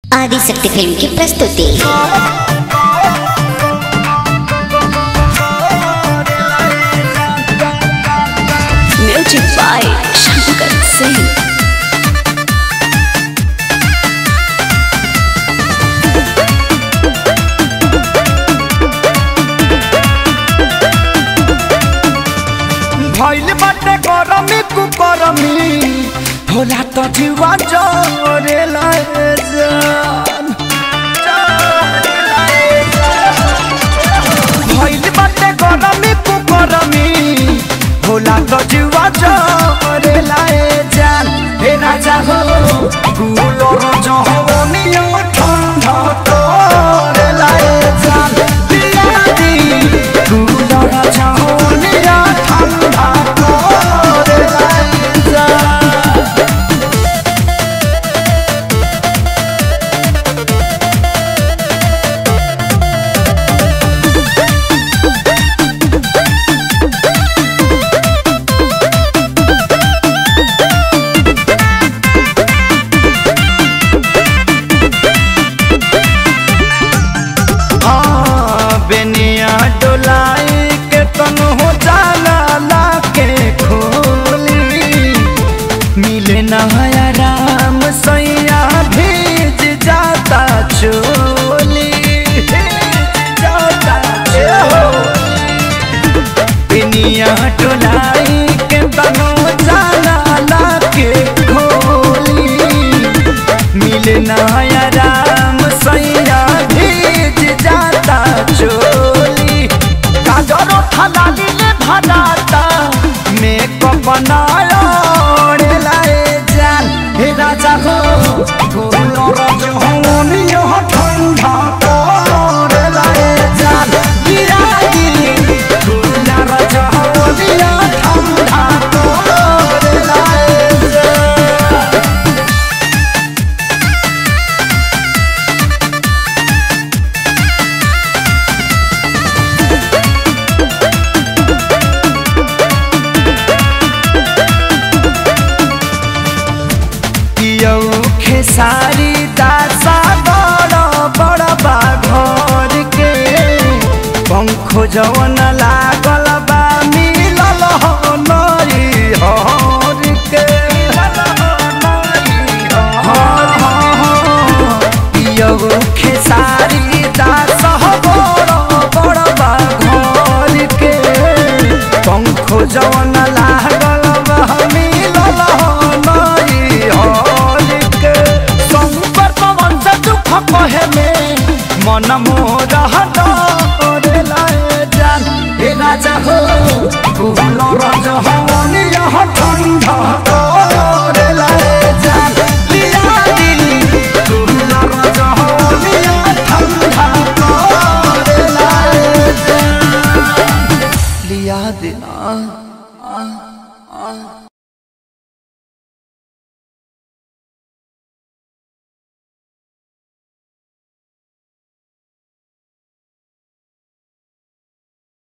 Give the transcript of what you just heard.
Adishakti film की प्रस्तुति music by Shankar Singh भइल बाटे गरमी कुकरमी होला त जीवा जरे लाए जान भइल बाटे गरमी कुकरमी होला त जीवा जरे लाए जान हे राजा हो गुलोर जहवनिया ठंडा तोरे लाए जान पिया दी गुलोर जहवनिया ठंडा तोरे लाए जान हाँ, बेनिया डोलाई के तन हो जाला ला के खोली मिले नया राम सैया भीज जाता चोली भीज जाता चोली बेनिया डोलाई के तन हो जाला ला के खोली मिले नया राम सैया भीज जाता चोली काजरो थलाली ले भराता मेकअप बनाया रे लाए जान हे राजा हो गोलो रज होनी यह ठंडा करे लाए जान गिरागी गोला रज होनी यह ठंडा करे लाए जान पियौ खेसारी दासा बड़ बड़ बाघर के पंखो जवन लागल बा मिलल हो नरी हर के पियौ खेसारी दास बड़ बड़ बाघर के पंखो जवन लागल बा मिलल हो नरी हर के संकर पवन से दुख कहे में मन मोह